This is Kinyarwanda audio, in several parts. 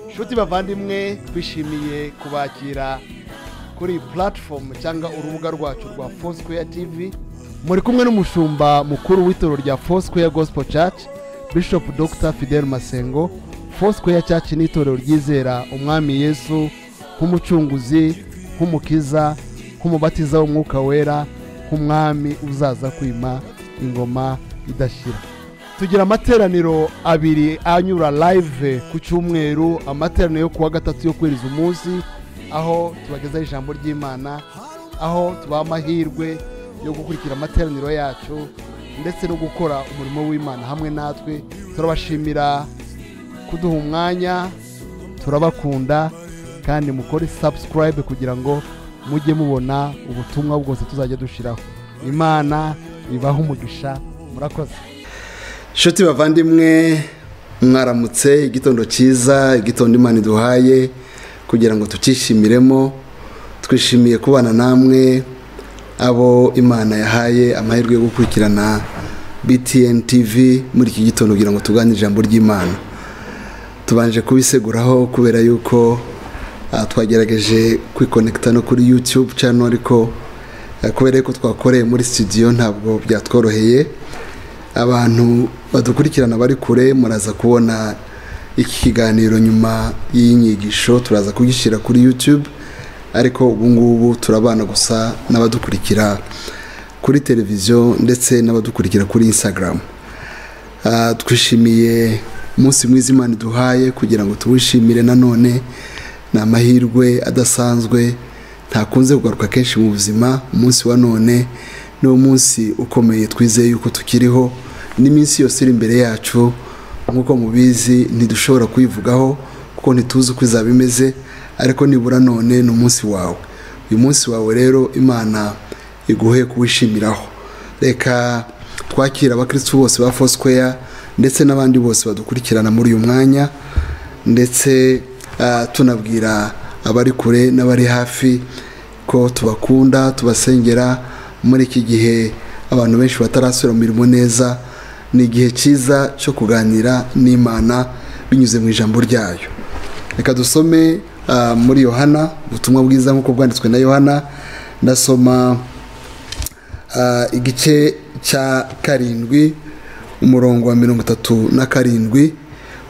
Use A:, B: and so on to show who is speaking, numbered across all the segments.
A: inshuti bavandimwe twishimiye kubakira kuri iyi puratifomu cyangwa urubuga rwacu rwa fosquare tv muri kumwe n'umushumba mukuru w'itoro rya fosquare gospel church bishop dr fidel masengo fosquare church ni itorero ryizera umwami yesu nk'umucunguzi nk'umukiza nk'umubatiza w'umwuka wera nk'umwami uzaza kwima ingoma idashyira tugira amateraniro abiri anyura live ku cyumweru amateraniro yo kuwa gatatu yo kwiriza umunsi aho tubagezaho ijambo ry'imana aho tubaha amahirwe yo gukurikira amateraniro yacu ndetse no gukora umurimo w'imana hamwe natwe turabashimira kuduha umwanya turabakunda kandi mukore sabusikarayibe kugira ngo mujye mubona ubutumwa bwose tuzajya dushyiraho imana ibaho umugisha murakoze
B: inshuti bavandimwe mwaramutse igitondo cyiza igitondo imana iduhaye kugira ngo tucyishimiremo twishimiye kubana namwe abo imana yahaye amahirwe yo gukurikirana btn tv muri iki gitondo kugira ngo tuganire ijambo ry'imana tubanje kubiseguraho kubera yuko ah, twagerageje kwikonekita no kuri youtube channel ariko ah, kubera yuko twakoreye muri studio ntabwo byatworoheye abantu badukurikirana bari kure muraza kubona iki kiganiro nyuma y'inyigisho turaza kugishyira kuri youtube ariko ubu ngubu turabana gusa n'abadukurikira kuri televiziyo ndetse n'abadukurikira kuri instagram Ah, twishimiye umunsi mwiza imana iduhaye kugira ngo tuwishimire nanone ni amahirwe adasanzwe ntakunze kugaruka kenshi mu buzima umunsi wa none ni umunsi ukomeye twizeye yuko tukiriho n'iminsi yose iri imbere yacu nk'uko mubizi ntidushobora kuyivugaho kuko ntituzi uko izaba imeze ariko nibura none ni umunsi wawe uyu munsi wawe rero imana iguhe kuwishimiraho reka twakira abakristu bose ba fosquare ndetse n'abandi bose badukurikirana muri uyu mwanya ndetse ah, tunabwira abari kure n'abari hafi ko tubakunda tubasengera muri iki gihe abantu benshi batarasubira mu mirimo neza ni igihe cyiza cyo kuganira n'imana binyuze mu ijambo ryayo reka dusome ah, muri yohana ubutumwa bwiza nk'uko bwanditswe na yohana ndasoma ah, igice cya karindwi umurongo wa mirongo itatu na karindwi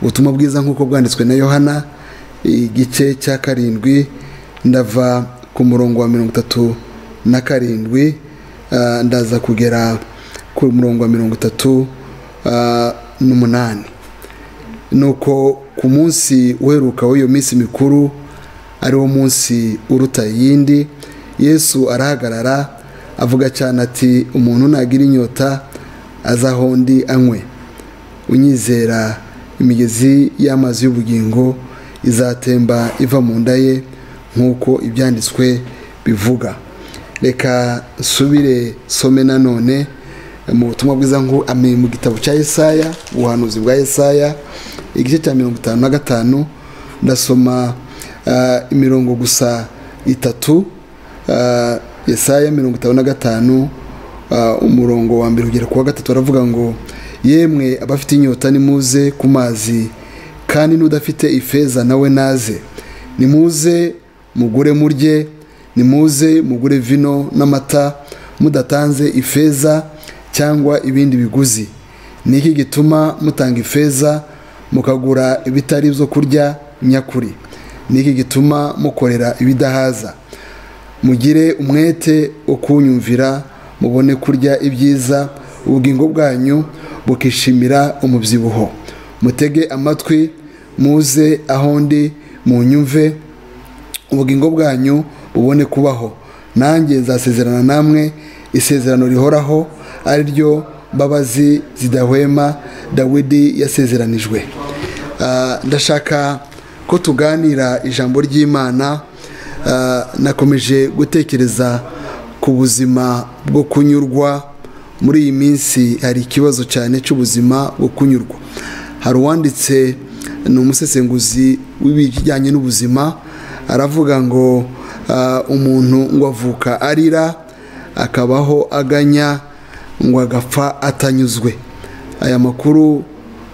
B: ubutumwa bwiza nk'uko bwanditswe na yohana igice cya karindwi ndava ku murongo wa mirongo itatu na karindwi ah, ndaza kugera ku murongo wa mirongo itatu ah, n'umunani nuko ku munsi uheruka w'iyo minsi mikuru ariwo munsi uruta iyindi yesu arahagarara avuga cyane ati umuntu nagira inyota azaho undi anywe unyizera imigezi y'amazi y'ubugingo izatemba iva mu nda ye nk'uko ibyanditswe bivuga reka nsubire some nanone mu butumwa bwiza nku- ami- mu gitabo cya yesaya ubuhanuzi bwa yesaya igice cya mirongo itanu na gatanu ndasoma ah, imirongo gusa itatu Ah, yesaya mirongo itanu na gatanu ah, umurongo wa mbere kugera ku wa gatatu aravuga ngo yemwe abafite inyota nimuze ku mazi kandi n'udafite ifeza nawe naze nimuze mugure murye nimuze mugure vino n'amata mudatanze ifeza cyangwa ibindi biguzi ni iki gituma mutanga ifeza mukagura ibitari ibyo kurya nyakuri ni iki gituma mukorera ibidahaza mugire umwete wo kunyumvira mubone kurya ibyiza ubugingo bwanyu bukishimira umubyibuho mutege amatwi muze aho ndi munyumve ubugingo bwanyu bubone kubaho nanjye nzasezerana namwe isezerano rihoraho ari ryo mbabazi zidahwema dawidi yasezeranijwe Ah, ndashaka ko tuganira ijambo ry'imana Ah, nakomeje gutekereza ku buzima bwo kunyurwa muri iyi minsi hari ikibazo cyane cy'ubuzima bwo kunyurwa hari uwanditse ni umusesenguzi w'ibijyanye n'ubuzima aravuga ngo ah, umuntu ngo avuka arira akabaho aganya ngo agapfa atanyuzwe aya makuru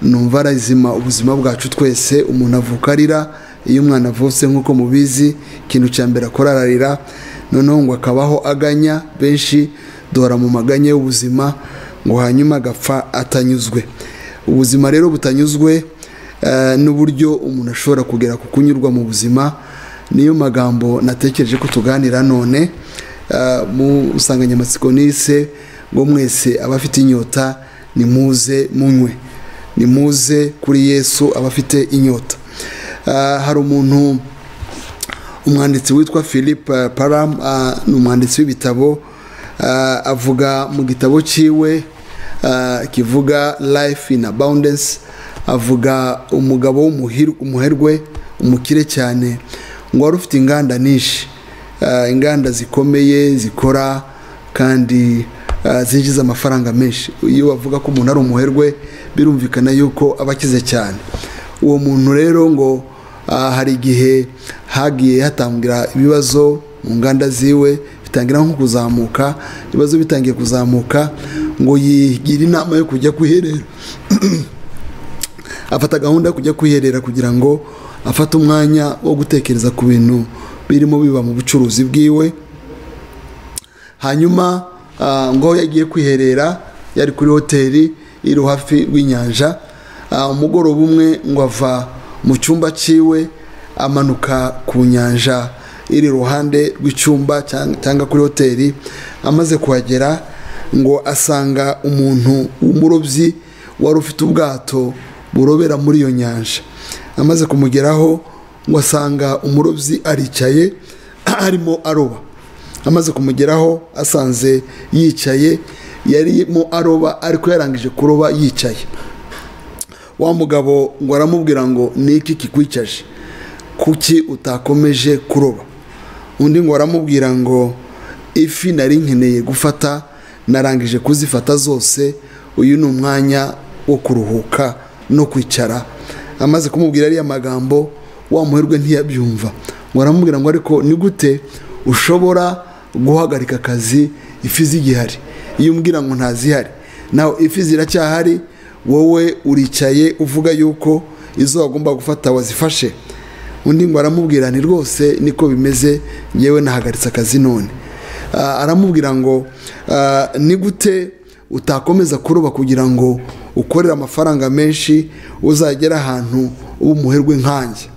B: numva arazima ubuzima bwacu twese umuntu avuka arira iyo umwana avutse nk'uko mubizi ikintu cya mbere akora ararira noneho ngo akabaho aganya benshi duhora mu maganya y'ubuzima ngo hanyuma agapfa atanyuzwe ubuzima rero butanyuzwe eh, n'uburyo umuntu ashobora kugera ku kunyurwa mu buzima niyo magambo natekereje ko tuganira none eh, mu nsanganyamatsiko nise ngo mwese abafite inyota nimuze munywe nimuze kuri yesu abafite inyota Eh, hari umuntu umwanditsi witwa philippe param eh, ni umwanditsi w'ibitabo eh, avuga mu gitabo cyiwe eh, kivuga life in abundance avuga umugabo w'umuhir- umuherwe umukire cyane ngo wari ufite inganda nyinshi eh, inganda zikomeye zikora kandi eh, zinjiza amafaranga menshi iyo bavuga ko umuntu ari umuherwe birumvikana yuko aba akize cyane uwo muntu rero ngo Ah, hari igihe hagiye hatangira ibibazo mu nganda ziwe bitangira nko kuzamuka ibibazo bitangiye kuzamuka ngo yigira inama yo kujya kwiherera afata gahunda yo kujya kwiherera kugira ngo afate umwanya wo gutekereza ku bintu birimo biba mu bucuruzi bwiwe hanyuma ah, ngo yagiye kwiherera yari kuri hoteli iri hafi rw'inyanja Ah, umugoroba umwe ngo ava mu cyumba cyiwe amanuka ku nyanja iri iruhande rw'icyumba cyang- cyangwa kuri hoteli amaze kuhagera ngo asanga umuntu w'umurobyi wari ufite ubwato burobera muri iyo nyanja amaze kumugeraho ngo asanga umurobyi aricaye arimo aroba amaze kumugeraho asanze yicaye yarimo aroba ariko yarangije kuroba yicaye wa mugabo ngo aramubwira ngo ni iki kikwicaje kuki utakomeje kuroba undi ngo aramubwira ngo ifi nari nkeneye gufata narangije kuzifata zose uyu ni umwanya wo kuruhuka no kwicara amaze kumubwira ariya magambo wa muherwe ntiyabyumva ngo aramubwira ngo ariko ni gute ushobora guhagarika akazi ifi zigihari iyo umbwira ngo ntazihari nawe ifi ziracyahari wowe uricaye uvuga yuko izo wagomba gufata wazifashe undi ngo aramubwira ni rwose niko bimeze ngewe nahagaritse akazi none Ah, aramubwira ngo ah, ni gute utakomeza kuroba kugira ngo ukorere amafaranga menshi uzagere ahantu uba umuherwe nkanjye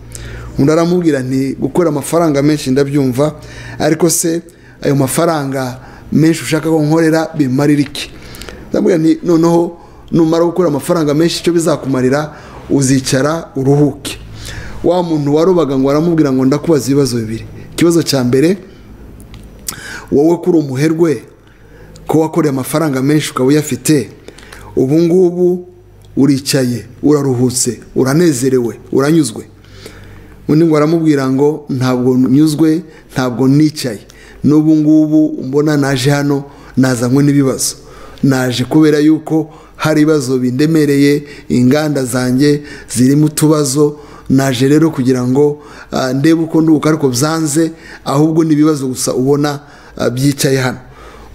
B: undi aramubwira nti gukora amafaranga menshi ndabyumva ariko se ayo mafaranga menshi ushaka ko nkorera bimarira iki ndamubwira nti noneho numara gukora amafaranga menshi icyo bizakumarira uzicara uruhuke wa muntu warobaga ngo aramubwira ngo ndakubaza ibibazo bibiri ikibazo cya mbere wowe kuri umuherwe ko wakoreye amafaranga menshi ukaba uyafite ubu ngubu uricaye uraruhutse uranezerewe uranyuzwe undi ngo aramubwira ngo ntabwo nyuzwe ntabwo nicaye n'ubu ngubu mbona naje hano nazanywe n'ibibazo naje kubera yuko hari ibibazo bindemereye inganda zanjye zirimo utubazo naje rero kugira ngo ah, ndebe uko ndubuka ariko byanze ahubwo ni ibibazo gusa ubona ah, byicaye hano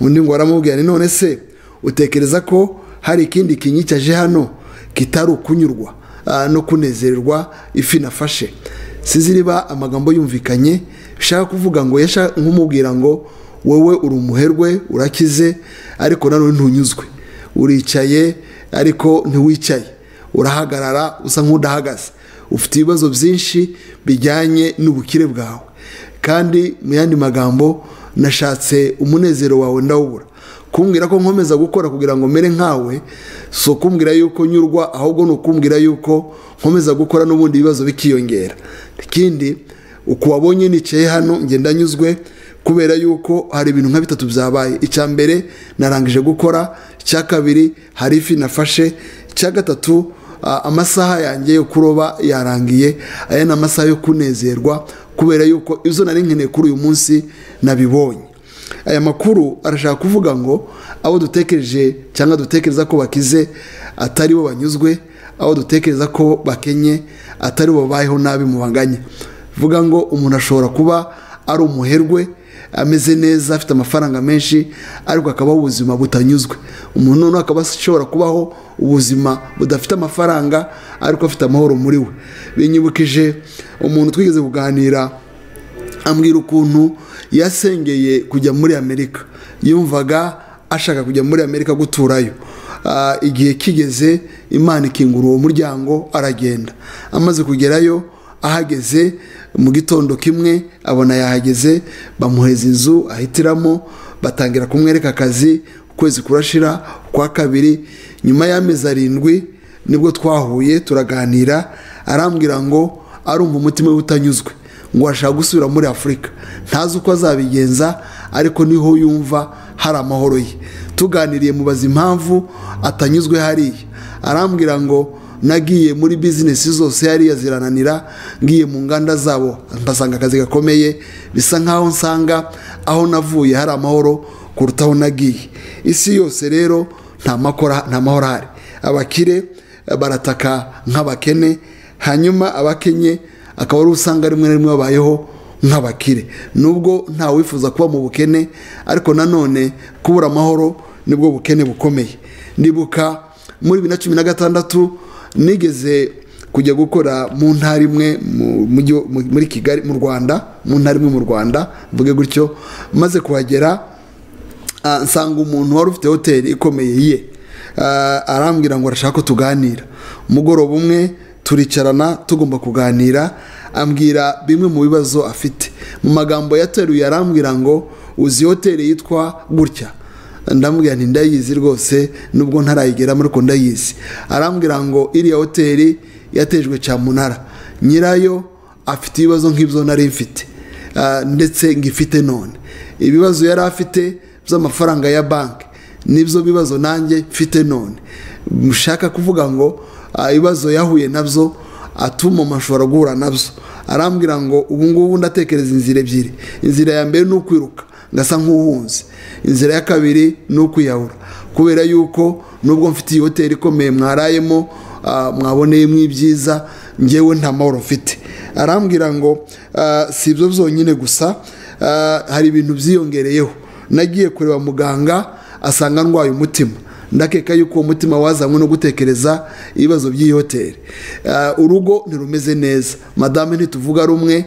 B: undi ngo aramubwira ni none se utekereza ko hari ikindi kinyicaje hano kitari ukunyurwa ah, no kunezererwa ifi nafashe siziriba amagambo yumvikanye bishaka kuvuga ngo yashaka nkumubwira ngo wowe uri umuherwe urakize ariko nanone ntunyuzwe uricaye ariko ntiwicaye urahagarara usa nk'udahagaze ufite ibibazo byinshi bijyanye n'ubukire bwawe kandi mu yandi magambo nashatse umunezero wawe ndawubura kumbwira ko nkomeza gukora kugira ngo mere nkawe si ukumbwira yuko nyurwa ahubwo ni ukumbwira yuko nkomeza gukora n'ubundi ibibazo bikiyongera ikindi uku wabonye nicaye hano ngenda nyuzwe kubera yuko hari ibintu nka bitatu byabaye icya mbere narangije gukora icya kabiri hari ifi nafashe icya gatatu Ah, amasaha yanjye yo kuroba yarangiye aya ni amasaha yo kunezerwa kubera yuko izo nari nkeneye kuri uyu munsi nabibonye aya makuru arashaka kuvuga ngo abo dutekereje cyangwa dutekereza ko bakize atari bo banyuzwe abo dutekereza ko bakenye atari bo babayeho nabi mu banganya vuga ngo umuntu ashobora kuba ari umuherwe ameze neza afite amafaranga menshi ariko akabaho ubuzima butanyuzwe umuntu noneho akaba ashobora kubaho ubuzima budafite amafaranga ariko afite amahoro muri we binyibukije umuntu twigeze kuganira ambwira ukuntu yasengeye kujya muri amerika yumvaga ashaka kujya muri amerika guturayo Ah, igihe kigeze imana ikingura uwo muryango aragenda amaze kugerayo ahageze mu gitondo kimwe abona yahageze bamuheza inzu ahitiramo batangira kumwereka akazi ukwezi kurashira ukwa kabiri nyuma y'amezi arindwi nibwo twahuye turaganira arambwira ngo arumva umutima we utanyuzwe ngo ashaka gusubira muri afurika ntazi uko azabigenza ariko niho yumva hari amahoro ye tuganiriye mubaza impamvu atanyuzwe hariya arambwira ngo nagiye muri bizinesi zose hariya zirananira ngiye mu nganda zabo mpasanga akazi gakomeye bisa nkaho nsanga aho navuye hari amahoro kuruta aho nagiye isi yose rero nta makora- nta mahoro ahari abakire eh, barataka nk'abakene hanyuma abakenye akaba ari usanga rimwe na rimwe babayeho nk'abakire nubwo nta wifuza kuba mu bukene ariko nanone kubura amahoro nibwo bukene bukomeye nibuka muri bibiri na cumi na gatandatu nigeze kujya gukora mu ntara imwe mu mujyi wo- mu- muri kigali mu rwanda mu ntara imwe mu rwanda mvuge gutyo maze kuhagera Ah, nsanga umuntu wari ufite hoteli ikomeye ye Ah, arambwira ngo arashaka ko tuganira umugoroba umwe turicarana tugomba kuganira ambwira bimwe mu bibazo afite mu magambo yateruye arambwira ngo uzi hoteli yitwa gutya ndamubwira nti ndayizi rwose nubwo ntarayigeramo ariko ndayizi arambwira ngo iriya hoteli yatejwe cyamunara nyirayo afite ibibazo nk'ibyo nari mfite Ah, ndetse ngifite none ibibazo yari afite by'amafaranga ya banki nibyo bibazo nanjye mfite none mushaka kuvuga ngo ah, ibibazo yahuye nabyo atuma mashobora guhura nabyo arambwira ngo ubu ngubu ndatekereza inzira ebyiri inzira ya mbere ni ukwiruka ngasa nk'uhunze inzira ya kabiri ni ukwiyahura kubera yuko nubwo mfite iyi hoteli ikomeye mwarayemo ah, mwaboneyemo ibyiza ngewe nta mahoro mfite arambwira ngo ah, si ibyo byonyine gusa ah, hari ibintu byiyongereyeho nagiye kureba muganga asanga ndwaye umutima ndakeka yuko uwo mutima wazanywe no gutekereza ibibazo by'iyi hoteli Ah, urugo ntirumeze neza madame ntituvuga rumwe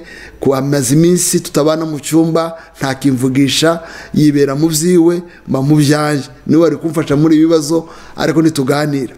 B: amaze iminsi tutabana mu cyumba ntakimvugisha yibera mu byiwe mba mu byanjye niwe wari kumfasha muri ibi bibazo ariko ntituganira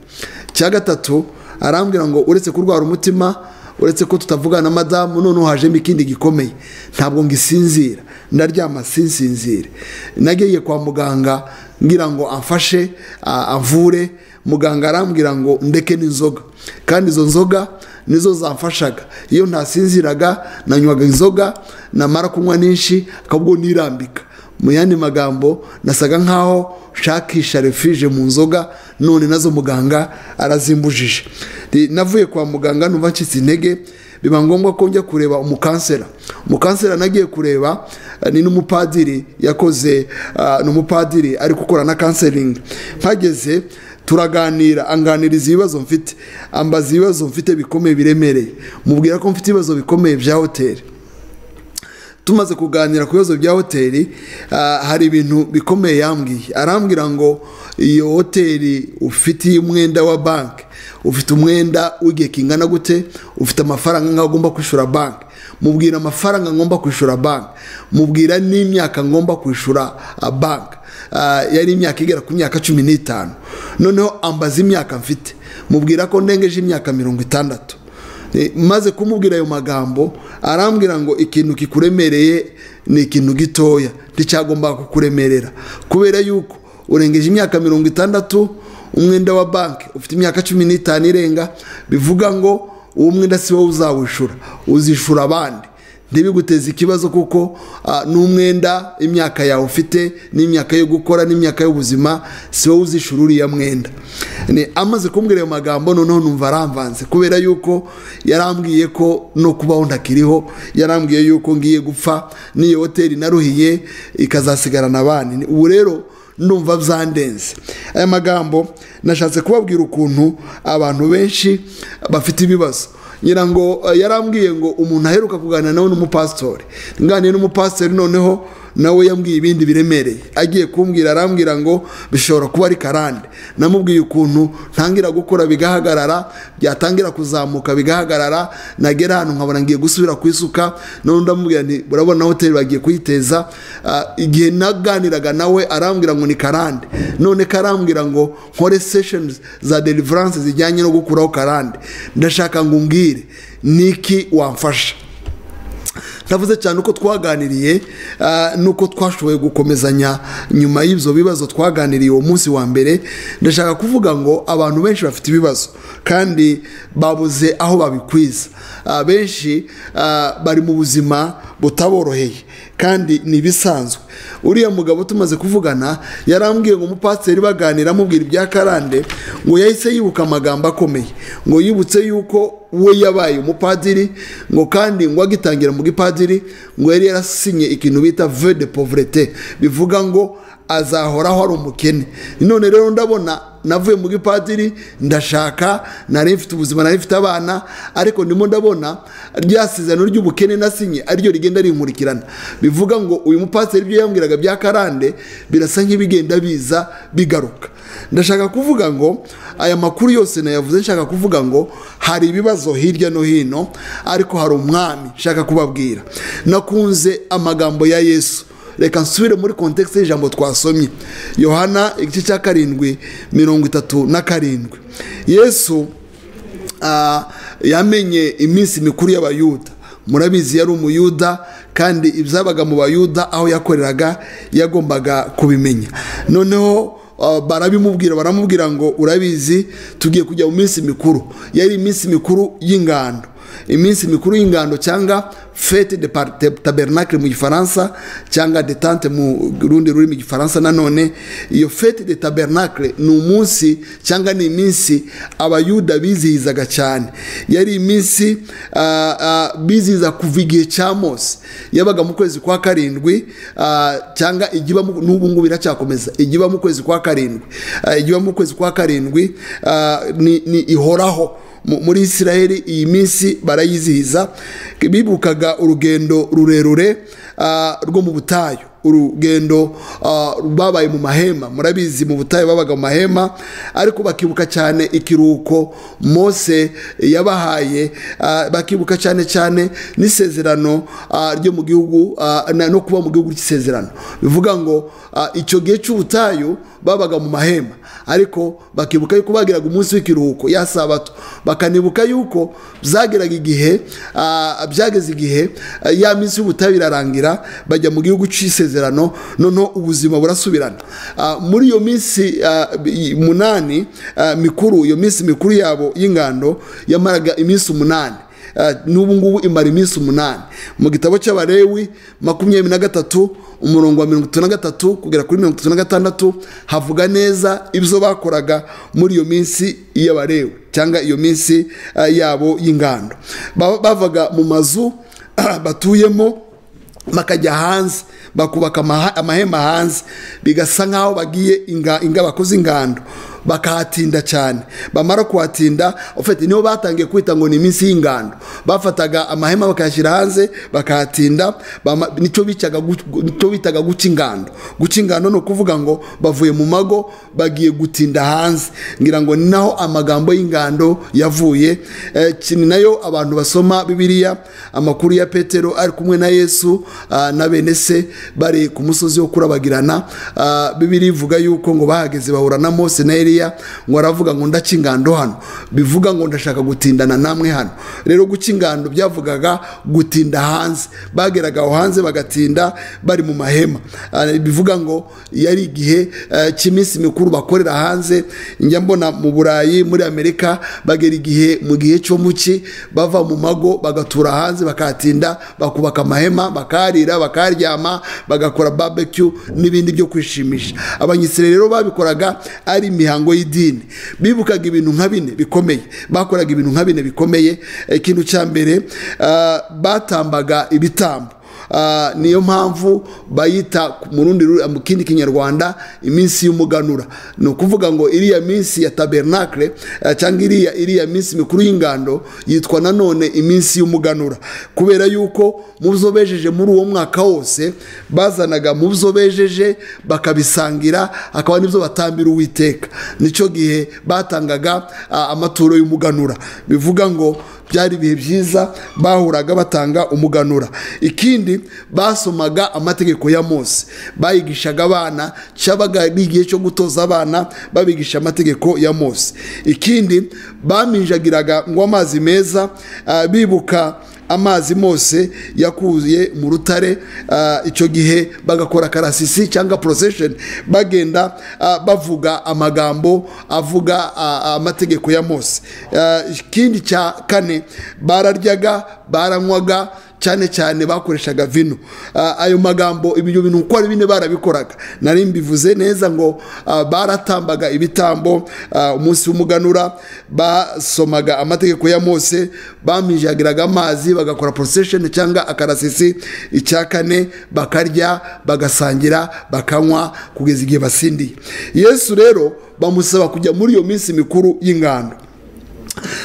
B: icya gatatu arambwira ngo uretse kurwara umutima uretse ko tutavugana na madamu noneho hajemo ikindi gikomeye ntabwo ngisinzira ndaryama sinsinzire nagiye kwa muganga ngira ngo amfashe a- amvure muganga arambwira ngo ndeke n'inzoga kandi izo nzoga nizo zamfashaga iyo ntasinziraga nanywaga inzoga namara kunywa nyinshi akabwo nirambika mu yandi magambo nasaga nkaho nshakisha refije mu nzoga none nazo muganga arazimbujije Ndi- navuye kwa muganga numva ncitse intege biba ngombwa ko njya kureba umukansera umukansera nagiye kureba eh, ni n'umupadiri yakoze ah, ni umupadiri ari gukora na kanseringi mpageze turaganira anganiriza ibibazo mfite ambaza ibibazo mfite bikomeye biremereye mubwira ko mfite ibibazo bikomeye bya hoteli tumaze kuganira ku bibazo bya hoteli ah, hari ibintu bikomeye yambwiye arambwira ngo iyo hoteli ufite umwenda wa banki ufite umwenda w'igihe kingana gute ufite amafaranga nk'aho agomba kwishyura banki mubwira amafaranga ngomba kwishyura banki mubwira n'imyaka ngomba kwishyura ah, banki Ah, yari imyaka igera ku myaka cumi n'itanu noneho ambaza imyaka mfite mubwira ko ndengeje imyaka mirongo itandatu Eh, maze kumubwira ayo magambo arambwira ngo ikintu kikuremereye ni ikintu gitoya nticyagombaga kukuremerera kubera yuko urengeje imyaka mirongo itandatu umwenda wa banki ufite imyaka cumi n'itanu irenga bivuga ngo uwo mwenda si wowe uzawishura uzishura abandi ntibiguteze ikibazo kuko ah, n'umwenda imyaka yawe ufite n'imyaka yo gukora n'imyaka y'ubuzima si wowe uzishura uriya mwenda Ni- amaze kumbwira ayo magambo noneho numva aramvanze kubera yuko yarambwiye ko no kubaho ntakiriho yarambwiye yuko ngiye gupfa n'iyo hoteli naruhiye ikazasigarana abandi ubu rero ndumva byandenze aya magambo nashatse kubabwira ukuntu abantu benshi bafite ibibazo ngira ngo eh, yarambwiye ngo umuntu aheruka kuganira nawe n'umupasitori nganiriye n'umupasitori noneho nawe yambwiye ibindi biremereye agiye kumbwira arambwira ngo bishobora kuba ari karande namubwiye ukuntu ntangira gukora bigahagarara byatangira kuzamuka bigahagarara nagera ahantu nkabona ngiye gusubira ku isuka noneho ndamubwira nti urabona hoteli bagiye kuyiteza Ah, igihe naganiraga nawe arambwira ngo ni karande none karambwira ngo nkore sesheni za deliverance zijyanye no gukuraho karande ndashaka ngo umbwire niki wamfasha navuze cyane uko twaganiriye ah, n'uko twashoboye gukomezanya nyuma y'ibyo bibazo twaganiriye uwo munsi wa mbere ndashaka kuvuga ngo abantu benshi bafite ibibazo kandi babuze aho babikwiza Ah, benshi ah, bari mu buzima butaboroheye kandi ni ibisanzwe uriya mugabo tumaze kuvugana yarambwiye ngo umupasiteri baganira amubwira ibya karande ngo yahise yibuka amagambo akomeye ngo yibutse yuko we yabaye umupadiri ngo kandi ngo agitangira mu gipadiri ngo yari yarasinye ikintu bita ve de pauvreté bivuga ngo azahoraho ari umukene none rero ndabona navuye mu gipadiri ndashaka nari mfite ubuzima nari mfite abana ariko ndimo ndabona rya sezerano ry'ubukene nasinye ariryo rigenda rinkurikirana bivuga ngo uyu mupasiteri ibyo yambwiraga bya karande birasa nk'ibigenda biza bigaruka ndashaka kuvuga ngo aya makuru yose nayavuze nshaka kuvuga ngo hari ibibazo hirya no hino ariko hari umwami nshaka kubabwira nakunze amagambo ya yesu reka nsubire muri kontekisi y'ijambo twasomye yohana igice cya karindwi mirongo itatu na karindwi yesu ah, yamenye iminsi mikuru y'abayuda murabizi yari umuyuda kandi ibyabaga mu bayuda aho yakoreraga yagombaga kubimenya noneho ah, barabimubwira baramubwira ngo urabizi tugiye kujya mu minsi mikuru yari iminsi mikuru y'ingando iminsi mikuru y'ingando cyangwa fete de par- te- tabernacle mu gifaransa cyangwa detante mu rundi rurimi gifaransa nanone iyo fete de tabernacle ni umunsi cyangwa ni iminsi abayuda bizihizaga cyane yari iminsi ah, ah, bizihiza kuva igihe cya mose yabaga mu kwezi kwa karindwi ah, cyangwa igiba mu- n'ubu ngubu iracyakomeza igiba mu kwezi kwa karindwi Ah, igiba mu kwezi kwa karindwi ah, ni ni ihoraho mu- muri israheli iyi minsi barayizihiza bibukaga urugendo rurerure ah, rwo mu butayu urugendo ah, babaye mu mahema murabizi mu butayu babaga mu mahema ariko bakibuka cyane ikiruhuko mose yabahaye ah, bakibuka cyane cyane n'isezerano ah, ryo mu gihugu ah, na- no kuba mu gihugu cy'isezerano bivuga ngo ah, icyo gihe cy'ubutayu babaga mu mahema ariko bakibuka yuko bagiraga umunsi w'ikiruhuko ya sabato bakanibuka yuko byageraga igihe ah, byageze igihe ah, ya minsi y'ubutayu irarangira bajya mu gihugu cy'isezerano noneho ubuzima burasubirana Ah, muri iyo minsi ah, bi- munani ah, mikuru iyo minsi mikuru yabo y'ingando yamaraga iminsi umunani Ah, n'ubu ngubu imara iminsi umunani mu gitabo cy'abarewi makumyabiri na gatatu umurongo wa mirongo itatu na gatatu kugera kuri mirongo itatu na gatandatu havuga neza ibyo bakoraga muri iyo minsi y'abarewi cyangwa iyo minsi ah, yabo y'ingando Ba- bavaga mu mazu batuyemo bakajya hanze bakubaka amaha- amahema hanze bigasa nk'aho bagiye inga, inga bakoze ingando bakahatinda cyane bamara kuhatinda ufite niho batangiye kwita ngo ni iminsi y'ingando bafataga amahema bakayashyira hanze bakahatinda bama- nicyo bicaga gu- nicyo bitaga guca ingando guca ingando ni ukuvuga ngo bavuye mu mago bagiye gutinda hanze ngira ngo ni naho amagambo y'ingando yavuye Eh, ki- ni nayo abantu basoma bibiliya amakuru ya petero ari kumwe na yesu ah, na bene se bari ku musozi wo kurabagirana Ah, bibiliya ivuga yuko ngo bahageze bahura na mose na eliya ngo aravuga ngo ndaca ingando hano bivuga ngo ndashaka gutindana namwe hano rero guca ingando byavugaga gutinda hanze bageraga aho hanze bagatinda bari mu mahema Ah, bivuga ngo yari igihe eh, cy'iminsi mikuru bakorera hanze njya mbona mu burayi muri amerika bagera igihe mu gihe cyo mu cyi bava mu mago bagatura hanze bakahatinda bakubaka amahema bakarira bakaryama bagakora barbecue n'ibindi byo kwishimisha abanyisire rero babikoraga ari imihango y'idini bibukaga ibintu nka bine bikomeye bakoraga ibintu nka bine bikomeye ikintu cya mbere ah, batambaga ibitambo Ah, niyo mpamvu bayita mu rundi ru- mu kindi kinyarwanda iminsi y'umuganura ni ukuvuga ngo iriya minsi ya tabernakle eh, cyangwa iriya iriya minsi mikuru y'ingando yitwa nanone iminsi y'umuganura kubera yuko mu byo bejeje muri uwo mwaka wose bazanaga mu byo bejeje bakabisangira hakaba n'ibyo batambira uwiteka nicyo gihe batangaga ah, amaturo y'umuganura bivuga ngo byari ibihe byiza bahuraga batanga umuganura ikindi basomaga amategeko ya mose bayigishaga abana cyabaga ari igihe cyo gutoza abana babigisha amategeko ya mose ikindi baminjagiraga ngo amazi meza ah, bibuka amazi mose yakuye mu rutare ah, icyo gihe bagakora karasisi cyangwa procession bagenda ah, bavuga amagambo avuga ah, ah, amategeko ya mose Ah, ikindi cya kane bararyaga baranywaga cyane cyane bakoreshaga vino Ah, ayo magambo ibyo bintu uko ari bine barabikoraga nari mbivuze neza ngo ah, baratambaga ibitambo ah, umunsi w'umuganura basomaga amategeko ya mose bamijagiraga amazi bagakora procession cyangwa akarasisi icya kane bakarya bagasangira bakanywa kugeza igihe basindiye yesu rero bamusaba kujya muri iyo minsi mikuru y'ingando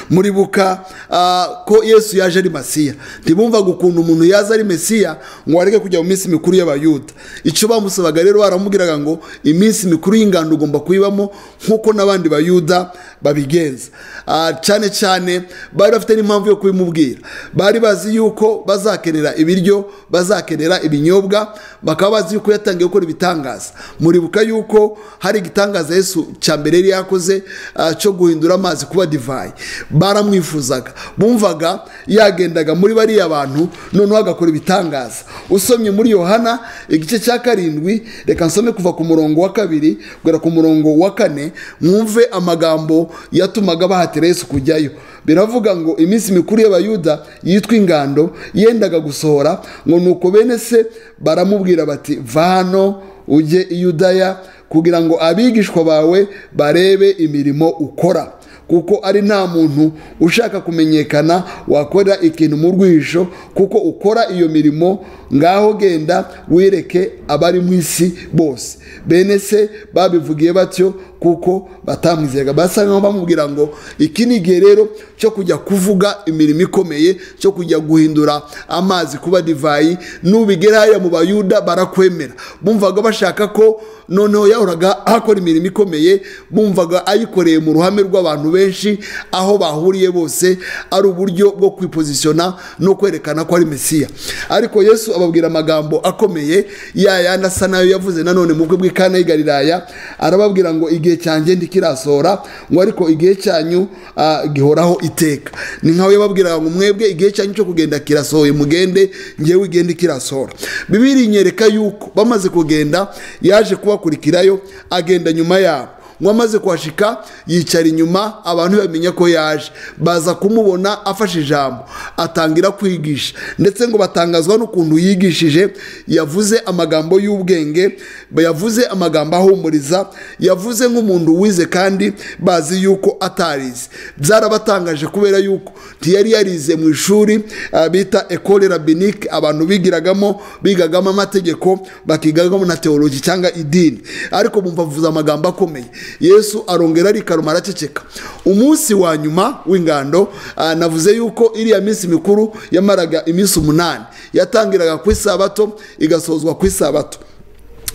B: muribuka ah, ko yesu yaje ari masiya ntibumvaga ukuntu umuntu yaza ari mesiya ngo areke kujya mu minsi mikuru y'abayuda icyo bamusabaga rero baramubwiraga ngo iminsi mikuru y'ingando ugomba kuyibamo nk'uko n'abandi bayuda babigenza Ah, cyane cyane bari bafite n'impamvu yo kubimubwira bari bazi yuko bazakenera ibiryo bazakenera ibinyobwa bakaba bazi yuko yatangiye gukora ibitangaza muribuka yuko hari igitangaza yesu cya mbere yari yakoze ah, cyo guhindura amazi kuba divayi baramwifuzaga bumvaga yagendaga muri bariya bantu noneho agakora ibitangaza usomye muri yohana igice cya karindwi reka nsome kuva ku murongo wa kabiri kugera ku murongo wa kane mwumve amagambo yatumaga bahatira yesu kujyayo biravuga ngo iminsi mikuru y'abayuda yitwa ingando yendaga gusohora ngo nuko bene se baramubwira bati va hano ujye i yudaya kugira ngo abigishwa bawe barebe imirimo ukora kuko ari nta muntu ushaka kumenyekana wakora ikintu mu rwisho kuko ukora iyo mirimo ngaho genda wereke abari mu isi bose bene se babivugiye batyo kuko batamwizeraga basa nkaho bamubwira ngo iki ni igihe rero cyo kujya kuvuga imirimo ikomeye cyo kujya guhindura amazi kuba divayi nubigera hariya mu bayuda barakwemera bumvaga bashaka ko noneho yahoraga akora imirimo ikomeye bumvaga ayikoreye mu ruhame rw'abantu benshi aho bahuriye bose ari uburyo bwo kwipozisiyona no kwerekana ko ari mesiya ariko yesu ababwira amagambo akomeye ya yandi asa nayo yavuze nanone mu bukwe bw'ikana y'igariraya arababwira ngo igihe cyanjye ndikirasohora ngo ariko igihe cyanyu ah, gihoraho iteka ni nkaho yababwiraga ngo mwebwe igihe cyanyu cyo kugenda kirasohoye mugende ngewe igenda ikirasohora bibiri inyereka yuko bamaze kugenda yaje kubakurikirayo agenda nyuma yabo ngo amaze kuhashika yicara inyuma abantu bamenya ko yaje baza kumubona afashe ijambo atangira kwigisha ndetse ngo batangazwa n'ukuntu yigishije yavuze amagambo y'ubwenge yavuze amagambo ahumuriza yavuze nk'umuntu wize kandi bazi yuko atarize byarabatangaje kubera yuko ntiyari yarize mu ishuri ah, bita ekole rabinike abantu bigiragamo bigagamo amategeko bakigagamo na teologi cyangwa idini ariko bumva avuze amagambo akomeye yesu arongera arikaruma araceceka umunsi wa nyuma w'ingando ah, navuze yuko iriya minsi mikuru yamaraga iminsi umunani yatangiraga ku isabato igasozwa ku isabato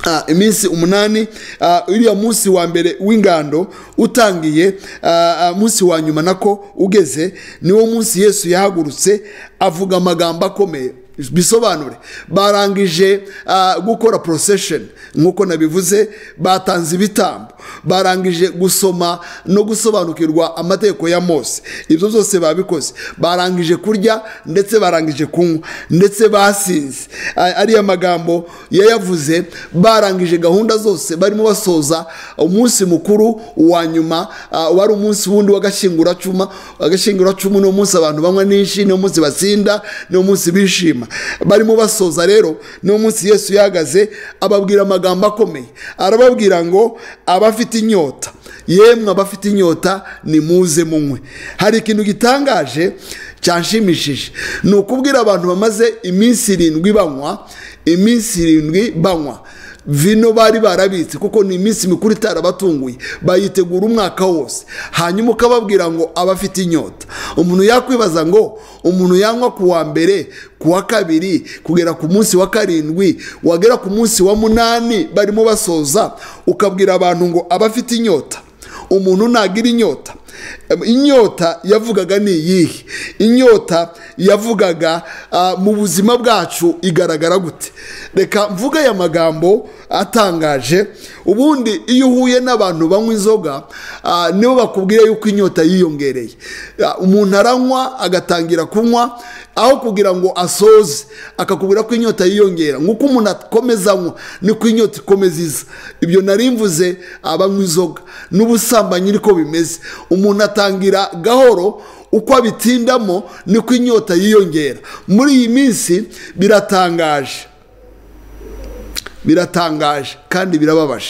B: Ah, iminsi umunani ah, uriya munsi wa mbere w'ingando utangiye ah, ah, munsi wa nyuma nako ugeze niwo munsi yesu yahagurutse avuga amagambo akomeye bisobanure barangije ah, gukora procession nk'uko nabivuze batanze ibitambo barangije gusoma no gusobanukirwa amategeko ya mose ibyo byose babikoze barangije kurya ndetse barangije kunywa ndetse basinze A- ariya magambo yayavuze barangije gahunda zose barimo basoza umunsi mukuru wa nyuma ah, wari umunsi wundi w'agashinguracuma agashinguracumu ni umunsi abantu banywa n'inshi ni umunsi batsinda ni umunsi bishima barimo basoza rero ni umunsi yesu yahagaze ababwira amagambo akomeye arababwira ngo abafite inyota yemwe abafite inyota nimuze munywe hari ikintu gitangaje cyanshimishije ni ukubwira abantu bamaze iminsi irindwi banywa iminsi irindwi banywa vino bari barabitse kuko ni iminsi mikuru itarabatunguye bayitegura umwaka wose hanyuma ukababwira ngo abafite inyota umuntu yakwibaza ngo umuntu yanywa ku wa mbere ku wa kabiri kugera ku munsi wa karindwi wagera ku munsi wa munani barimo basoza ukabwira abantu ngo abafite inyota umuntu ntagira inyota inyota yavugaga ni iyihe inyota yavugaga mu buzima bwacu igaragara gute reka mvuga aya magambo atangaje ubundi iyo uhuye n'abantu banywa inzoga nibo bakubwira yuko inyota yiyongereye umuntu aranywa agatangira kunywa aho kugira ngo asoze akakubwira ko inyota yiyongera nk'uko umuntu akomeza anywa niko inyota ikomeza iza ibyo narimvuze abanywa inzoga n'ubusambanyi niko bimeze umuntu atangira gahoro uko abitindamo niko inyota yiyongera muri iyi minsi biratangaje biratangaje kandi birababaje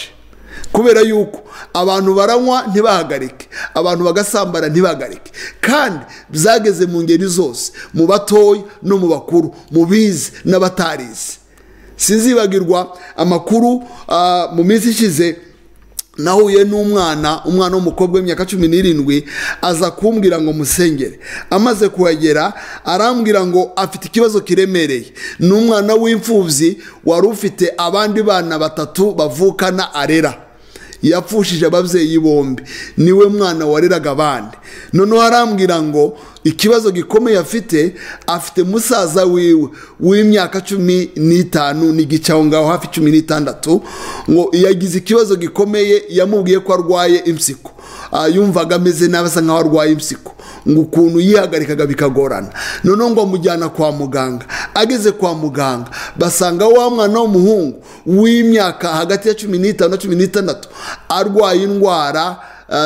B: kubera yuko abantu baranywa ntibahagarike abantu bagasambara ntibahagarike kandi byageze mu ngeri zose mu batoya no mu bakuru mu bize n'abatarize sinzibagirwa amakuru mu minsi ishize nahuye n'umwana umwana w'umukobwa w'imyaka cumi n'irindwi aza kumbwira ngo musengere amaze kuhagera arambwira ngo afite ikibazo kiremereye ni umwana w'imfubyi wari ufite abandi bana batatu bavukana arera yapfushije ababyeyi bombi niwe mwana wareraga abandi noneho arambwira ngo ikibazo gikomeye afite afite musaza wiwe w'imyaka cumi n'itanu n'igice aho ngaho hafi cumi n'itandatu ngo yagize ikibazo gikomeye yamubwiye ko arwaye impyiko yumvaga ameze nabi asa nkaho arwaye impyiko ngo ukuntu yihagarikaga bikagorana noneho ngo amujyana kwa muganga ageze kwa muganga basanga wa mwana w'umuhungu w'imyaka hagati ya cumi n'itanu na cumi n'itandatu arwaye indwara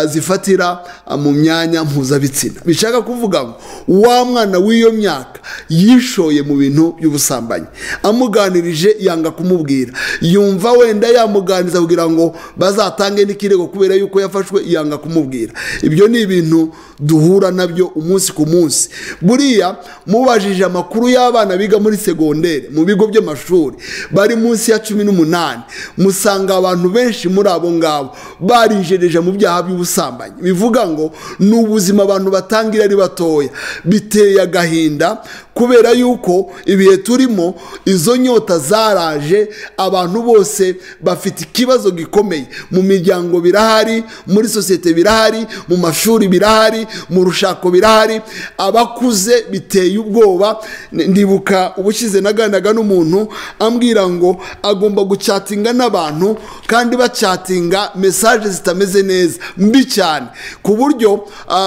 B: zifatira mu myanya mpuzabitsina bishaka kuvuga ngo wa mwana w'iyo myaka yishoye mu bintu by'ubusambanyi amuganirije yanga kumubwira yumva wenda yamuganiriza kugira ngo bazatange n'ikirego kubera yuko yafashwe yanga kumubwira ibyo ni ibintu duhura nabyo umunsi ku munsi buriya mubajije amakuru y'abana biga muri segonderi mu bigo by'amashuri bari munsi ya cumi n'umunani musanga abantu benshi muri abo ngabo barijereje mu byaha by'ubusambanyi bivuga ngo ni ubuzima abantu batangira ari batoya biteye agahinda kubera yuko ibihe turimo izo nyota zaraje abantu bose bafite ikibazo gikomeye mu miryango birahari muri sosiyete birahari mu mashuri birahari mu rushako birahari abakuze biteye ubwoba ndibuka ubushize naganaga n'umuntu ambwira ngo agomba gucatinga n'abantu kandi bacatinga mesaje zitameze neza mbi cyane ku buryo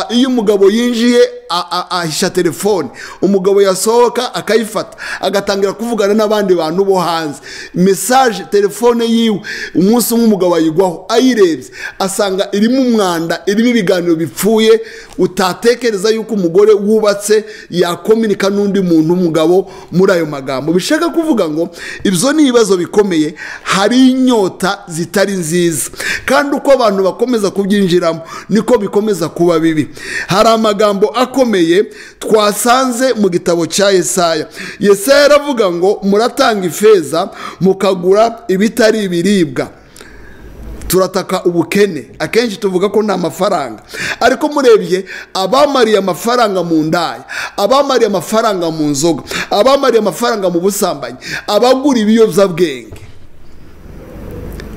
B: iyo umugabo yinjiye ahisha telefone umugabo yasohoka akayifata agatangira kuvugana n'abandi bantu bo hanze mesaje telefone yiwe umunsi umwe umugabo ayigwaho ayirebye asanga irimo umwanda irimo ibiganiro bipfuye utatekereza yuko umugore wubatse yakominika n'undi muntu umugabo muri ayo magambo bishaka kuvuga ngo ibyo ni ibibazo bikomeye hari inyota zitari nziza kandi uko abantu bakomeza kubyinjiramo niko bikomeza kuba bibi hari amagambo akomeye twasanze mu gitabo cya yesaya yesaya yaravuga ngo muratanga ifeza mukagura ibitari ibiribwa turataka ubukene akenshi tuvuga ko nta mafaranga ariko murebye abamariye amafaranga mu ndaya abamariye amafaranga mu nzoga abamariye amafaranga mu busambanyi abagura ibiyobyabwenge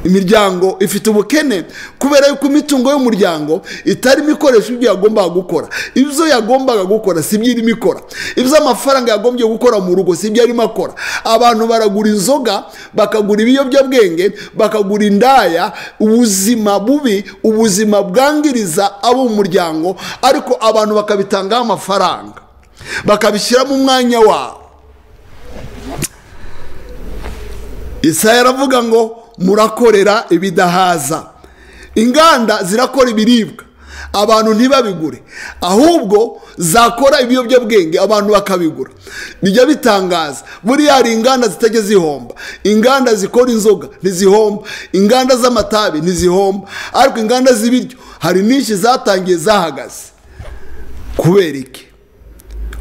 B: imiryango ifite ubukene kubera yuko imitungo y'umuryango itarimo ikoresha ibyo yagombaga gukora ibyo yagombaga gukora si byo irimo ikora ibyo amafaranga yagombye gukora mu rugo si byo arimo akora abantu baragura inzoga bakagura ibiyobyabwenge bakagura indaya ubuzima bubi ubuzima bwangiriza abo mu muryango ariko abantu bakabitangaho amafaranga bakabishyiramo umwanya wabo isaya aravuga ngo murakorera ibidahaza inganda zirakora ibiribwa abantu ntibabigure ahubwo zakora ibiyobyabwenge abantu bakabigura bijya bitangaza buriya hari inganda zitajya zihomba inganda zikora inzoga ntizihomba inganda z'amatabi ntizihomba ariko inganda z'ibiryo hari nyinshi zatangiye zahagaze kubera iki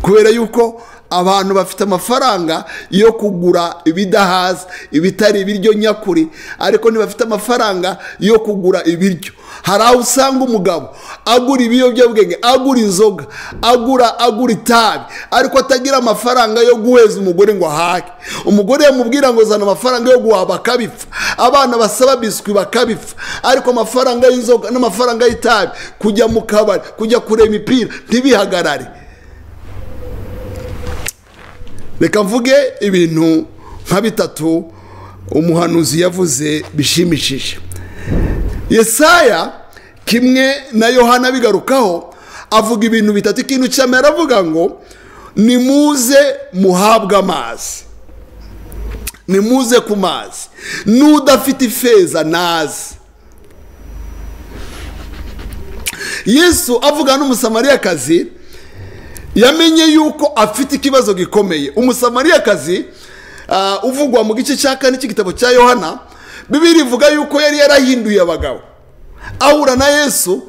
B: kubera yuko abantu bafite amafaranga yo kugura ibidahaza ibitari ibiryo nyakuri ariko ntibafite amafaranga yo kugura ibiryo hari aho usanga umugabo agura ibiyobyabwenge agura inzoga agura agura itabi ariko atagira amafaranga yo guheza umugore ngo ahage umugore yamubwira ngo zana amafaranga yo guhaha bakabipfa abana basaba biswi bakabipfa ariko amafaranga y'inzoga n'amafaranga y'itabi kujya mu kabari kujya kureba imipira ntibihagarare reka mvuge ibintu nka bitatu umuhanuzi yavuze bishimishije yesaya kimwe na yohana bigarukaho avuga ibintu bitatu ikintu cya mbere aravuga ngo nimuze muhabwe amazi nimuze ku mazi n'udafite ifeza nazi yesu avuga n'umusamariyakazi yamenye yuko afite ikibazo gikomeye umusamariyakazi uvugwa mu gice cya kane cy'igitabo cya yohana bibiri ivuga yuko yari yarahinduye abagabo ahura na yesu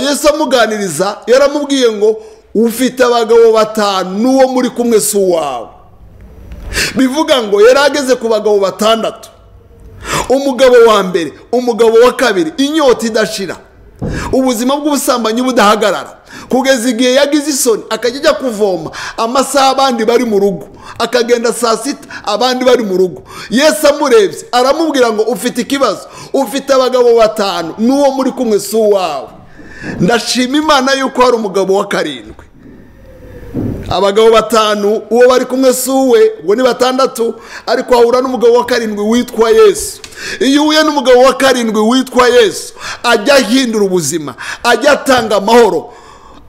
B: yesu amuganiriza yaramubwiye ngo ufite abagabo batanu n'uwo muri kumwe si uwawe bivuga ngo yari ageze ku bagabo batandatu umugabo wa mbere umugabo wa kabiri inyota idashira ubuzima bw'ubusambanyi budahagarara kugeza igihe yagize isoni akajya ajya kuvoma amasaha abandi bari mu rugo akagenda saa sita abandi bari mu rugo yesu amurebye aramubwira ngo ufite ikibazo ufite abagabo batanu n'uwo muri kumwe si uwawe ndashima imana yuko hari umugabo wa karindwi abagabo batanu uwo bari kumwe si uwe ngo ni batandatu ariko wahura n'umugabo wa karindwi witwa yesu iyo uhuye n'umugabo wa karindwi witwa yesu ajya ahindura ubuzima ajya atanga amahoro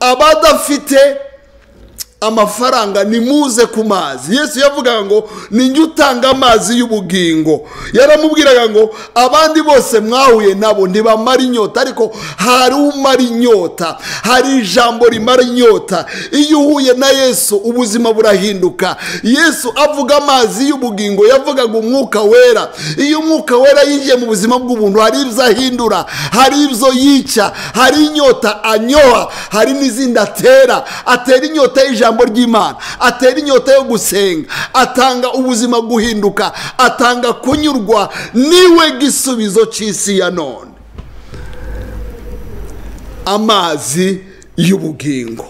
B: abadafite amafaranga nimuze ku mazi yesu yavugaga ngo ninjye utanga amazi y'ubugingo yaramubwiraga ngo abandi bose mwahuye nabo ntibamara inyota ariko hari umara inyota hari ijambo rimara inyota iyo uhuye na yesu ubuzima burahinduka yesu avuga amazi y'ubugingo yavugaga umwuka wera iyo umwuka wera yinjiye mu buzima bw'ubuntu hari ibyo ahindura hari ibyo yica hari inyota anyoha hari n'izindi atera atera inyota y'ijambo ry'imana atera inyota yo gusenga atanga ubuzima guhinduka atanga kunyurwa niwe gisubizo cy'isi ya none amazi y'ubugingo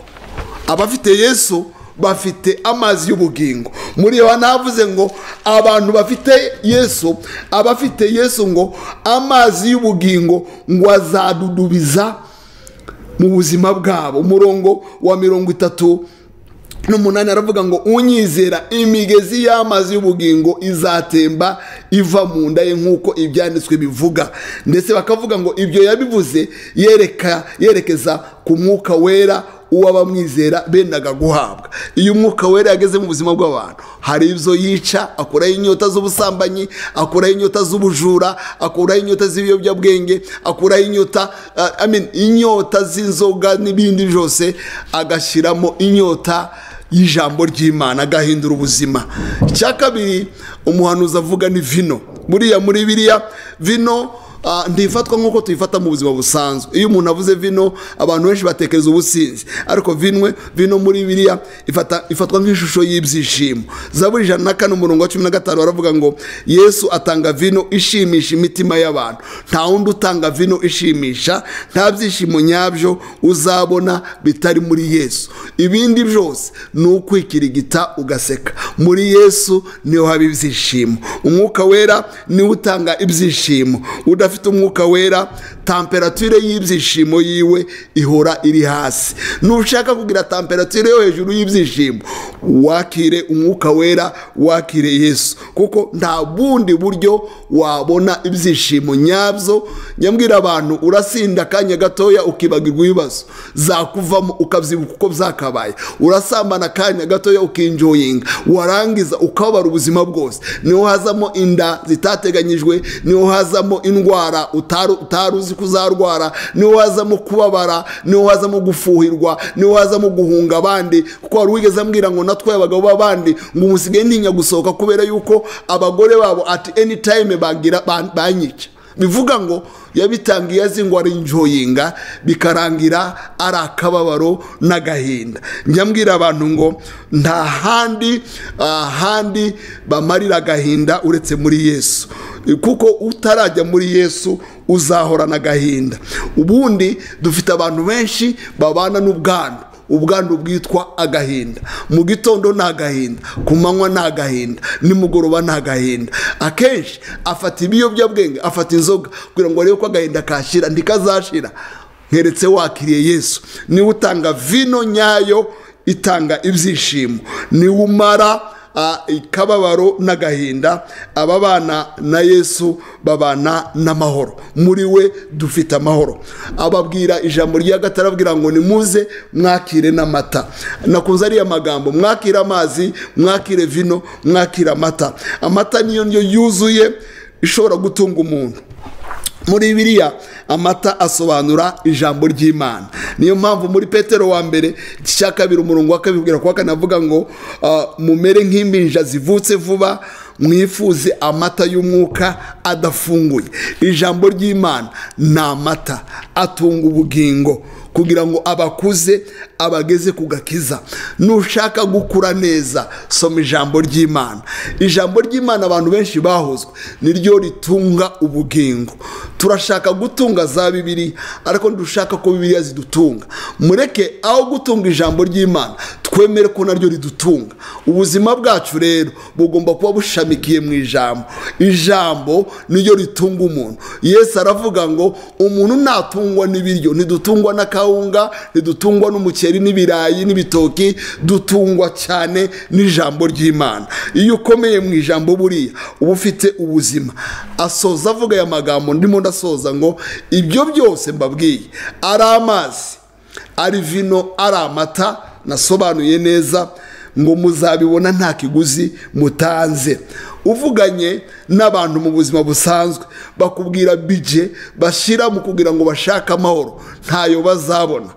B: abafite yesu bafite amazi y'ubugingo muri iyo havuze ngo abantu bafite yesu abafite yesu ngo amazi y'ubugingo ngo azadudubiza mu buzima bwabo umurongo wa mirongo itatu n'umunani aravuga ngo unyizera imigezi y'amazi y'ubugingo izatemba iva mu nda ye nk'uko ibyanditswe bivuga ndetse bakavuga ngo ibyo yabivuze yereka yerekeza ku mwuka wera uw'abamwizera bendaga guhabwa iyo umwuka wera yageze mu buzima bw'abantu hari ibyo yica akuraho inyota z'ubusambanyi akuraho inyota z'ubujura akuraho inyota z'ibiyobyabwenge akuraho inyota inyota z'inzoga n'ibindi byose agashyiramo inyota y'ijambo ry'imana agahindura ubuzima icya kabiri umuhanuzi avuga ni vino buriya muri biriya vino ntifatwa nk'uko tuyifata mu buzima busanzwe iyo umuntu avuze vino abantu benshi batekereza ubusinzi ariko vinwe vino muri biriya ifatwa nk'ishusho y'ibyishimo zaburi ijana na kane umurongo wa cumi na gatanu baravuga ngo yesu atanga vino ishimisha imitima y'abantu nta wundi utanga vino ishimisha nta byishimo nyabyo uzabona bitari muri yesu ibindi byose ni ukwikirigita ugaseka muri yesu niho haba ibyishimo umwuka wera niwo utanga ibyishimo udafite afite umwuka wera tamperature y'ibyishimo yiwe ihora iri hasi nushaka kugira tamperature yo hejuru y'ibyishimo wakire umwuka wera wakire yesu kuko nta bundi buryo wabona ibyishimo nyabyo nyambwira abantu urasinda akanya gatoya ukibagirwa ibibazo zakuvamo ukabyibuka uko byakabaye urasambana akanya gatoya ukinjoyinga warangiza ukabara ubuzima bwose niho hazamo inda zitateganyijwe niho hazamo indwara utari uzi ko uzarwara niwo wazamo kubabara niwo wazamo gufuhirwa niwo wazamo guhunga abandi kuko wari wigeze ambwira ngo natwaye abagabo b'abandi ngo umusigaye ntinya gusohoka kubera yuko abagore babo ati eni tayime banyica bivuga ngo yabitangiye azi ngo arinjoyinga bikarangira ari akababaro n'agahinda njya mbwira abantu ngo nta handi ahandi bamarira agahinda uretse muri yesu kuko utarajya muri yesu uzahorana agahinda ubundi dufite abantu benshi babana n'ubwandu ubwandu bwitwa agahinda mu gitondo ni agahinda ku manywa ni agahinda nimugoroba ni agahinda akenshi afata ibiyobyabwenge afata inzoga kugira ngo arebe ko agahinda kashyira ntikazashira nkeretse wakiriye yesu niwe utanga vino nyayo itanga ibyishimo niwe umara akababaro n'agahinda ababana na yesu babana n'amahoro muri we dufite amahoro ababwira ijambo ry'agatarabwira ngo nimuze mwakire n'amata nakunze ariya magambo mwakire amazi mwakire vino mwakire amata amata niyo ndyo yuzuye ishobora gutunga umuntu muri biriya amata asobanura ijambo ry'imana niyo mpamvu muri petero wa mbere cya kabiri umurongo wa kabiri ubwira kwa kane avuga ngo mumere nk'impinja zivutse vuba mwifuze amata y'umwuka adafunguye ijambo ry'imana ni amata atunga ubugingo kugira ngo abakuze abageze ku gakiza nushaka gukura neza soma ijambo ry'imana ijambo ry'imana abantu benshi bahozwe niryo ritunga ubugingo turashaka gutunga za bibiri ariko ntidushaka ko bibiriya zidutunga mureke aho gutunga ijambo ry'imana twemere ko naryo ridutunga ubuzima bwacu rero bugomba kuba bushamikiye mu ijambo ijambo niryo ritunga umuntu yesu aravuga ngo umuntu natungwa n'ibiryo ntidutungwa n'akawunga ntidutungwa n'umuceri n'ibirayi n'ibitoki dutungwa cyane n'ijambo ry'imana iyo ukomeye mu ijambo buriya uba ufite ubuzima asoza avuga aya magambo ndimo ndasoza ngo ibyo byose mbabwiye ari amazi ari vino ari amata nasobanuye neza ngo muzabibona nta kiguzi mutanze uvuganye n'abantu mu buzima busanzwe bakubwira bije bashyira mu kugira ngo bashake amahoro ntayo bazabona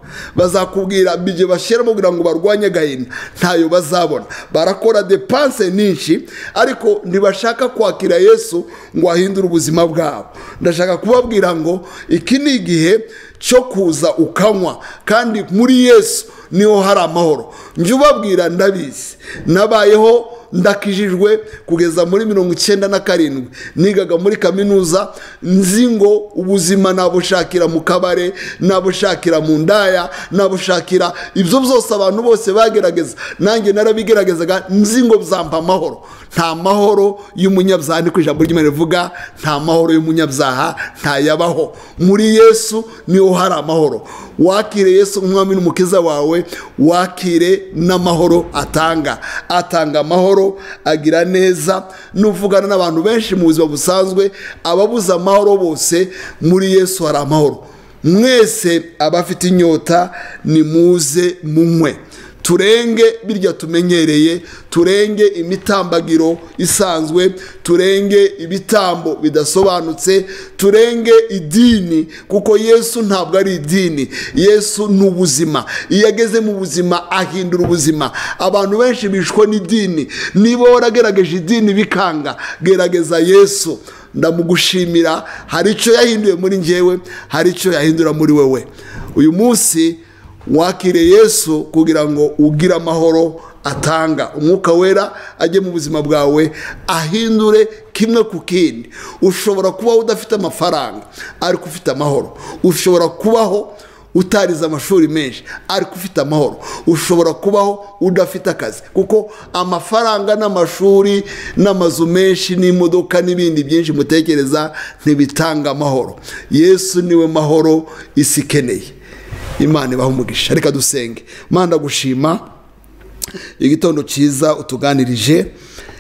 B: bazakubwira bije bashyira mu kugira ngo barwanye agahinda ntayo bazabona barakora depanse nyinshi ariko ntibashaka kwakira yesu ngo ahindure ubuzima bwabo ndashaka kubabwira ngo iki ni igihe cyo kuza ukanywa kandi muri yesu niho hari amahoro njye ubabwira ndabizi nabayeho ndakijijwe kugeza muri mirongo icyenda na karindwi nigaga muri kaminuza nzi ngo ubuzima nabushakira mu kabare nabushakira mu ndaya nabushakira ibyo byose abantu bose bagerageza nanjye narabigeragezaga nzi ngo bizampa amahoro nta mahoro y'umunyabyaha ni ku ijambo ry'imana rivuga nta mahoro y'umunyabyaha ntayabaho muri yesu niho hari amahoro wakire yesu umwami n'umukiza wawe wakire n'amahoro atanga atanga amahoro agira neza n'uvugana n'abantu benshi mu buzima busanzwe ababuze amahoro bose muri yesu hari amahoro mwese abafite inyota nimuze munywe turenge birya tumenyereye turenge imitambagiro isanzwe turenge ibitambo bidasobanutse turenge idini kuko yesu ntabwo ari idini yesu ni ubuzima iyo ageze mu buzima ahindura ubuzima abantu benshi bishwe n'idini niba waragerageje idini bikanga gerageza yesu ndamugushimira hari icyo yahinduye muri ngewe hari icyo yahindura muri wowe uyu munsi wakire yesu kugira ngo ugire amahoro atanga umwuka wera ajye mu buzima bwawe ahindure kimwe ku kindi ushobora kubaho udafite amafaranga ariko ufite amahoro ushobora kubaho utarize amashuri menshi ariko ufite amahoro ushobora kubaho udafite akazi kuko amafaranga n'amashuri n'amazu menshi n'imodoka n'ibindi byinshi mutekereza ntibitanga amahoro yesu niwe mahoro isi ikeneye imana ibaha umugisha reka dusenge manda gushima igitondo cyiza utuganirije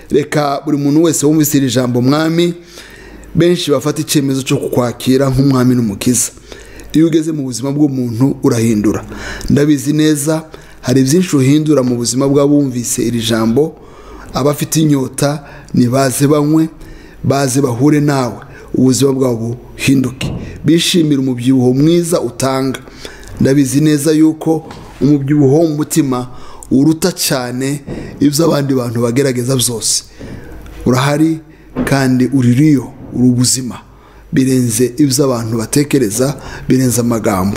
B: reka buri muntu wese wumvise iri jambo mwami benshi bafata icyemezo cyo kukwakira nk'umwami n'umukiza iyo ugeze mu buzima bw'umuntu urahindura ndabizi neza hari byinshi uhindura mu buzima bw'abumvise iri jambo abafite inyota ntibaze banywe baze bahure nawe ubuzima bwabo buhinduke bishimira umubyibuho mwiza utanga ndabizi neza yuko umubyibuho w'umutima uruta cyane ibyo abandi bantu bagerageza byose urahari kandi uririyo uri ubuzima birenze ibyo abantu batekereza birenze amagambo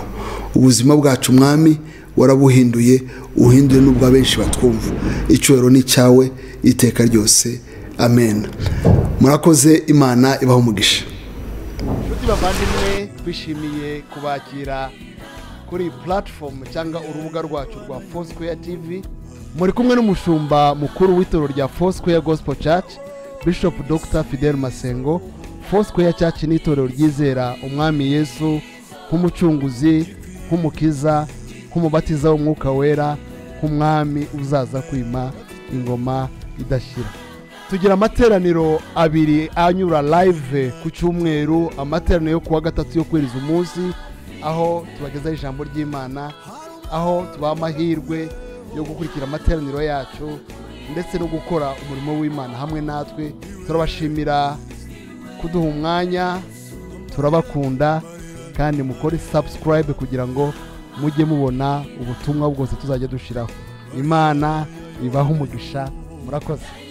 B: ubuzima bwacu mwami warabuhinduye uhinduye n'ubwo abenshi batwumva icyubahiro ni icyawe iteka ryose amen murakoze imana ibaho umugisha
A: inshuti bavandimwe twishimiye kubakira kuri puratifomu cyangwa urubuga rwacu rwa fosquare tv muri kumwe n'umushumba mukuru w'itorero rya fosquare gospel church bishop dr fidel masengo fosquare church ni itorero ryizera umwami yesu nk'umucunguzi nk'umukiza nk'umubatiza w'umwuka wera nk'umwami uzaza kwima ingoma idashyira tugira amateraniro abiri anyura live ku cyumweru amateraniro yo kuwa gatatu yo kwiriza umunsi aho tubagezaho ijambo ry'imana aho tubaha amahirwe yo gukurikira amateraniro yacu ndetse no gukora umurimo w'imana hamwe natwe turabashimira kuduha umwanya turabakunda kandi mukore subscribe kugira ngo mujye mubona ubutumwa bwose tuzajya dushyiraho imana ibaha umugisha murakoze